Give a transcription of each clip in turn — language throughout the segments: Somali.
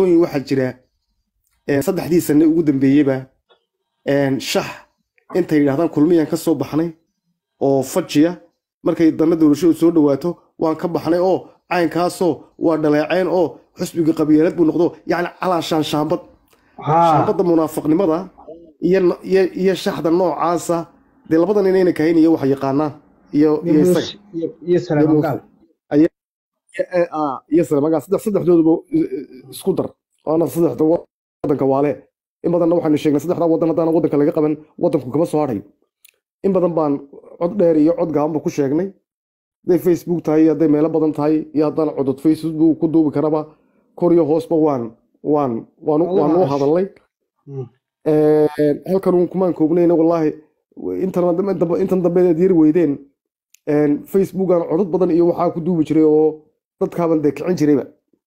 dhacdooyin waxaa jira saddexdii sane ugu dambeeyeyba shax intay yidhahdaan kulmiyaan ka soo baxnay oo fajiya markay danna doorashadu soo dhowaato waan ka baxnay oo caynkaasoo waa dhaleeceen oo xusbiga qabiilad buu noqdo yacni calaashaan shaambad shaambadda munaafiqnimada iyo shaxda noocaasa dee labadan inayna kahayn iyo wax yaqaanaan iyo iyo salamagaa saddexdooduba isku dar waana saddexda wadanka waale in badanna waxaanu sheegnay saddexdaa wadan haddaan wadanka laga qaban wadanku kama soo hadhayo in badan baan cod dheer iyo cod gaabanba ku sheegnay hadday facebook tahay iyo hadday meelo badan tahay iyo haddaan codod facebook ku duubi karaba kor iyo hoosba waan waan waan waan u hadalnay halkan uun kumaan koobnayna wallaahi intan dambe aad yari weydeen facebookan codod badan iyo waxaa ku duubi jiray oo dadkaaban dee kicin jirayba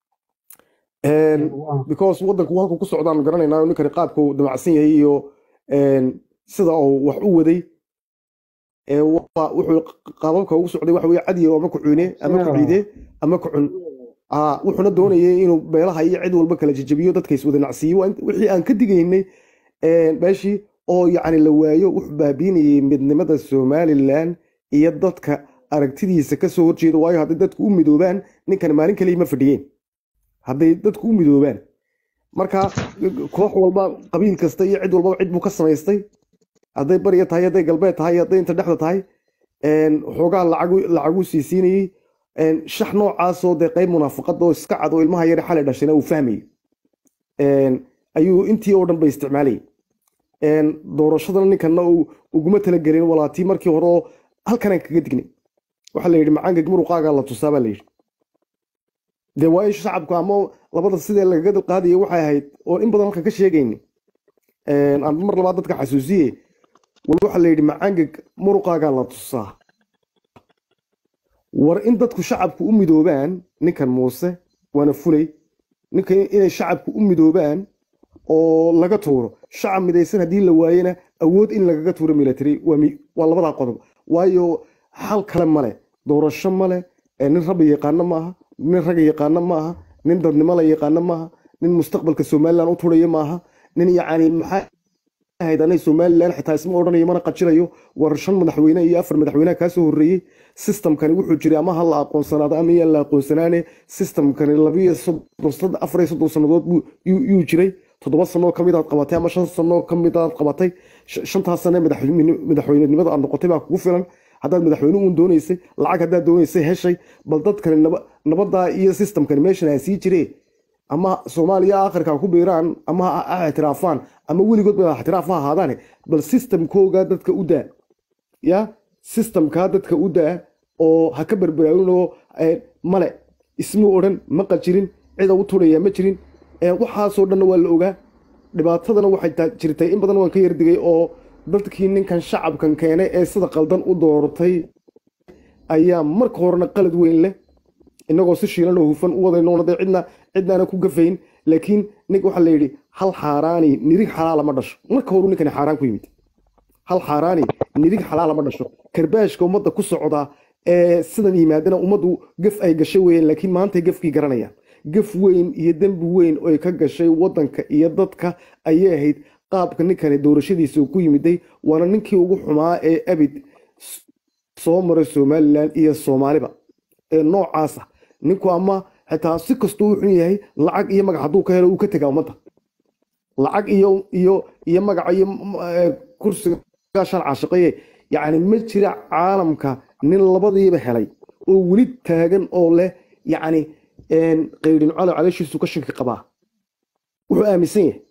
because wadanku halku ku socdaan garanaynaa ninkani qaabka uu damacsan yahay iyo sida uu wax u waday wuxuu qaababka ugu socday waxa weye cadiyo ama kucune ama kuciide ama kucun wuxuuna doonayay inuu beelaha iyo cid walba kala jejebiyo dadka iswada nacsiiyo wixii aan ka digaynay meeshii oo yacni la waayo wuxuu baabiinayay midnimada somalilan iyo dadka aragtidiisa kasoo horjeeda waayo hadday dadku u midoobaan ninkan maalin kaliya ma fadhiyeen hadday dadku u midoobaan marka koox walba qabiil kasta iyo cid walbaba cid buu ka samaystay hadday bariya tahay hadday galbeed tahay hadday inta dhexda tahay xoogaa lacagu siisiinayey shax noocaasoo dee qayb munaafaqad oo iska cad oo ilmaha yare xalay dhashayna uu fahmayay ayuu intii oo dhan bay isticmaalayay doorashadana ninkana uguma talagelin walaatii markii hore oo halkanaan kaga dignay waxaa la yidhi macangeg muruqaagaa la tusaa baa la yidhi dee waa in shacabku ama labada sidee lagaga dalqaadaya waxay ahayd oo in badan halkan ka sheegayni aan mar labaad dadka xasuusiye wal waxaa la yidhi macangeg muruqaagaa la tusaa war in dadku shacabku u midoobaan ninkan muuse waana fulay ninkan inay shacabku u midoobaan oo laga tuuro shacab midaysan haddii la waayena awood in lagaga tuuro military waa labadaa qodob waayo xal kale male doorasho male nin rabbi yaqaano maaha nin ragga yaqaano maaha nin dadnimo la yaqaano maaha nin mustaqbalka somalilan u turaya maaha nin yacni maxaa ahayd anay somalilan xitaa isma odhanayo mana qajirayo war shan madaxweyne iyo afar madaxweyneha kaasoo horreeyey systemkani wuxuu jiray ama ha la aqoonsanaado ama yaan la aqoonsanaane systemkani labiyo soddon afar iyo soddon sannadood yuu jiray toddoba sanoo ka mid aad qabatay ama shan sanoo ka mid aad qabatay shantaas sane madaxweynenimada aad noqotay baa kugu filan haddaad madaxweyne uun doonaysay lacag haddaad doonaysay heshay bal dadkani nabaddaa iyo systemkani meeshan aa sii jiree ama soomaaliya akhirka ku biiraan ama ha ictiraafaan ama weligood ba ictiraaf ha ahaadaane bal systemkooga dadka u daa ya systemkaa dadka u daa oo ha ka berberaawinoo male ismuu odhan ma qajirin cida u turaya ma jirin waxaasoo dhanna waa la ogaa dhibaatadana waxay jirtay in badan waan ka yardigay oo dadkii ninkan shacabkan keenay ee sida qaldan u doortay ayaa marka horena qalad weyn leh inagoo si shiilan oo hufan u wadaynoona dee cidna cidnaana ku gafayn laakiin nink waxaa la yidhi hal xaaraani nirig xalaala ma dhasho marka horu ninkani xaaraan ku yimid hal xaaraani nirig xalaala ma dhasho karbaashka ummadda ku socda ee sidan yimaadana ummaddu gaf ay gashay weeyaan laakiin maantay gafkii garanayaan gaf weyn iyo dembi weyn oy ka gashay waddanka iyo dadka ayay ahayd qaabka ninkani doorashadiisa ku yimiday waana ninkii ugu xumaa ee abid soo maray somalilan iyo soomaaliba ee noocaasa ninku ama xitaa si kastuu u xun yahay lacag iyo magac hadduu ka helo uu ka tegaa ummadda lacag iyo iyo iyo magaca iyo kursiga shan caashiqaye yacni ma jira caalamka nin labadiiba helay oo weli taagan oo leh yacni qaydhin calo calooshiisu ka shinka qabaa wuxuu aaminsan yahay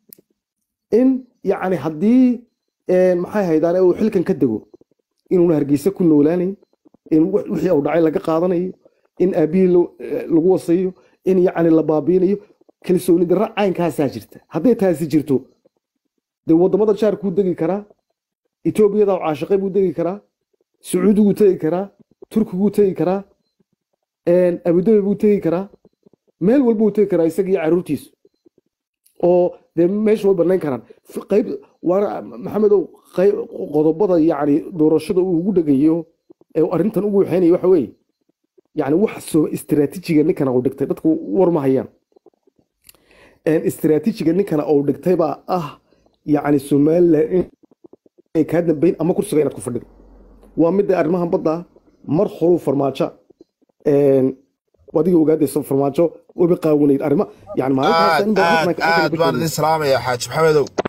in yacni haddii maxay haydaane uu xilkan ka dego inuuna hargeysa ku noolaanayn in wixii uu dhacay laga qaadanayo in aabihii lagu wasayo in yacni la baabiinayo kalsooni darra caynkaasaa jirta hadday taasi jirto dee waddamada jaarkuu degi karaa etoobiyada caashiqay buu degi karaa sacuudiguu tegi karaa turkiguu tegi karaa abudabi buu tegi karaa meel walbuu tegi karaa isaga iyo caruurtiisu oo dee meesha way banayn karaan qayb waana maxamedow qodobada yacni doorashada uu ugu dhegayo ee arrintan ugu waxeynayo waxa weeye yacni wax soo istiraatiijiga ninkana uu dhigtay dadku war ma hayaan istiraatiijiga ninkana uu dhigtay baa ah yacni somalilan inay kaa dambayn ama kursiga inaad ku fadhido waa midda arrimahan badda mar horuu farmaajo adiga ogaadayso farmaajo weba qaawanayd arrima yani aad aad aad baan idin salaamaya xaaji maxamedow